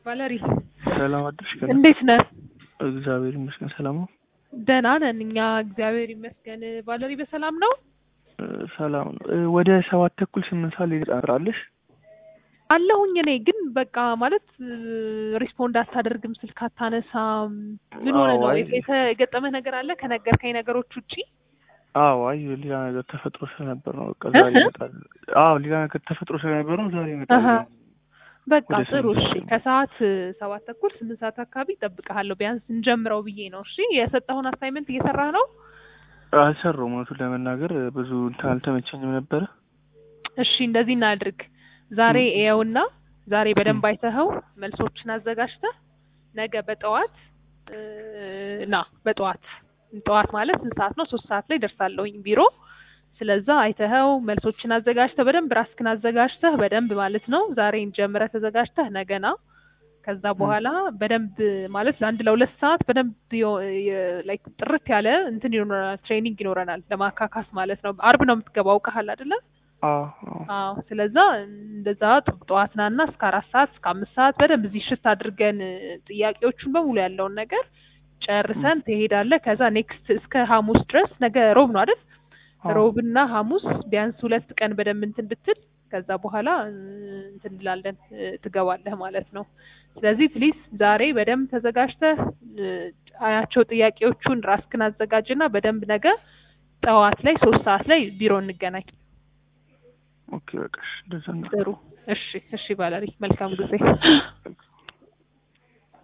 ቫለሪ ሰላም አደርሽ? ከነ እንዴት ነህ? እግዚአብሔር ይመስገን ሰላም ነው። ደህና ነን እኛ እግዚአብሔር ይመስገን። ቫለሪ በሰላም ነው? እ፣ ሰላም ነው። እ፣ ወደ ሰባት ተኩል ስምንት ሰዓት ላይ ትጠራለሽ? አለሁኝ እኔ ግን በቃ ማለት ሪስፖንድ አታደርግም፣ ስልክ አታነሳም። ምን ሆነ አዎ፣ ነው? አይ የተ- የገጠመህ ነገር አለ ከነገርከኝ ነገሮች ውጪ? አዎ፣ አይ ሌላ ነገር ተፈጥሮ ስለነበር ነው። በቃ ዛሬ እህ? ይመጣል። አዎ፣ ሌላ ነገር ተፈጥሮ ስለነበር ነው ዛሬ ይመጣል። አሀ። በቃ ወደ ጥሩ ስምንት እሺ። ሰዓት ከሰዓት ሰባት ተኩል ስምንት ሰዓት አካባቢ እጠብቅሃለሁ ቢያንስ እንጀምረው ብዬ ነው። እሺ የሰጠሁን አሳይመንት እየሰራህ ነው? አልሰራሁም። እውነቱን ለመናገር ብዙ እንትን አልተመቸኝም ነበረ። እሺ እንደዚህ እናድርግ። ዛሬ ም። እየውና ዛሬ በደንብ ም። አይተኸው መልሶችን አዘጋጅተህ ነገ በጠዋት እ፣ ና በጠዋት ጠዋት ማለት ስንት ሰዓት ነው? ሶስት ሰዓት ላይ ደርሳለሁኝ ቢሮ። ስለዛ አይተኸው መልሶችን አዘጋጅተህ በደንብ ራስክን አዘጋጅተህ በደንብ ማለት ነው ዛሬ ጀምረህ ተዘጋጅተህ ነገና ከዛ ም። በኋላ በደንብ ማለት ለአንድ ለሁለት ሰዓት በደንብ ላይክ ጥርት ያለ እንትን ይኖረናል፣ ትሬኒንግ ይኖረናል ለማካካስ ማለት ነው። አርብ ነው የምትገባው አውቀሃል አይደለ? አዎ፣ አዎ። አዎ ስለዛ እንደዛ ጥ- ጠዋት ናና እስከ አራት ሰዓት እስከ አምስት ሰዓት በደንብ እዚህ ሽት አድርገን እ፣ ጥያቄዎቹን በሙሉ ያለውን ነገር ም። ጨርሰን ትሄዳለህ። ከዛ ኔክስት እስከ ሐሙስ ድረስ ነገ ሮብ ነው አይደል? አዎ፣ ሮብና ሐሙስ ቢያንስ ሁለት ቀን በደንብ እንትን ብትል ከዛ በኋላ እ፣ እንትን እንላለን እ፣ ትገባለህ ማለት ነው። ስለዚህ ፕሊዝ ዛሬ በደንብ ተዘጋጅተህ እ፣ አያቸው ጥያቄዎቹን ራስክን አዘጋጅና በደንብ ነገ ጠዋት ላይ ሶስት ሰዓት ላይ ቢሮ እንገናኝ። ኦኬ፣ በቃ እሺ፣ እንደዛ ጥሩ እናደርጋለን። እሺ፣ እሺ ቫለሪ መልካም ጊዜ።